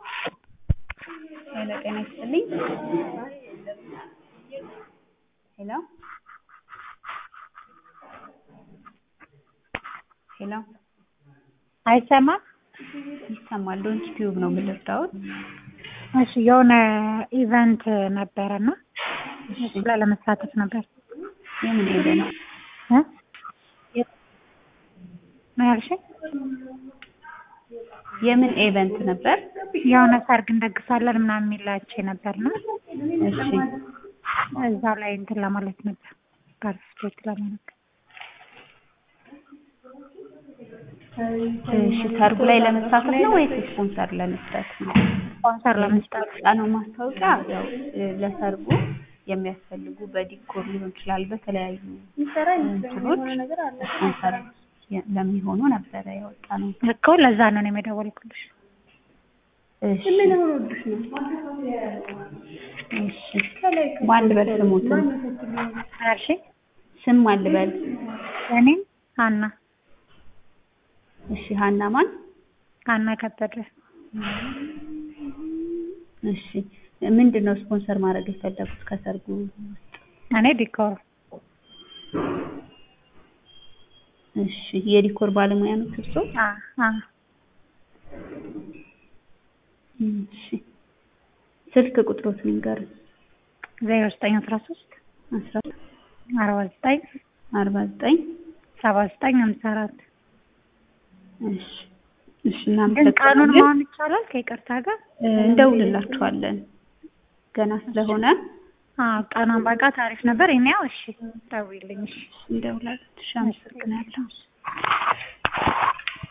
ሄሎ ጤና ይስጥልኝ። ሄሎ ሄሎ አይሰማም? ይሰማል። ዶንት ቲዩብ ነው የምልርዳውት። እሺ የሆነ ኢቨንት ነበረና እሱ ላይ ለመሳተፍ ነበር። የምን ኢቨንት? እ ምን ያልሽኝ? የምን ኢቨንት ነበር? የሆነ ሰርግ እንደግሳለን ምናምን የሚላቸው ነበርና እሺ እዛ ላይ እንትን ለማለት ነበር ፓርቲስፔት ለማለት እሺ ሰርጉ ላይ ለመሳተፍ ነው ወይስ ስፖንሰር ለመስጠት ነው? ስፖንሰር ለመስጠት ነው ማስታወቂያ ያው ለሰርጉ የሚያስፈልጉ በዲኮር ሊሆን ይችላል በተለያዩ እንትኖች ስፖንሰር ለሚሆኑ ነበረ ያወጣ ነው። እኮ ለዛ ነው እኔም የደወልኩልሽ። እሺ እሺ ማን ልበል ስሙትን? ምን ያልሽኝ? ስም ማን ልበል? እኔም ሀና እሺ ሀና ማን? ሀና ከበደ እሺ ምንድን ነው ስፖንሰር ማድረግ የፈለጉት ከሰርጉ ውስጥ? እኔ ዲኮር እሺ የዲኮር ባለሙያ ነው እርሶ? አ አ እሺ ስልክ ቁጥሮትን ይንገሩኝ። ዜሮ ዘጠኝ አስራ ሶስት አስራ አርባ ዘጠኝ አርባ ዘጠኝ ሰባ ዘጠኝ ሀምሳ አራት እሺ እሺ ግን እናመሰግናለን። ቀኑን መሆን ይቻላል ከይቅርታ ጋር? እ እንደውልላችኋለን ገና ስለሆነ አዎ ቀኗን ባውቃት አሪፍ ነበር። እኔ ያው እሺ ደውይልኝ እሺ እንደውላለን። እሺ አመሰግናለሁ።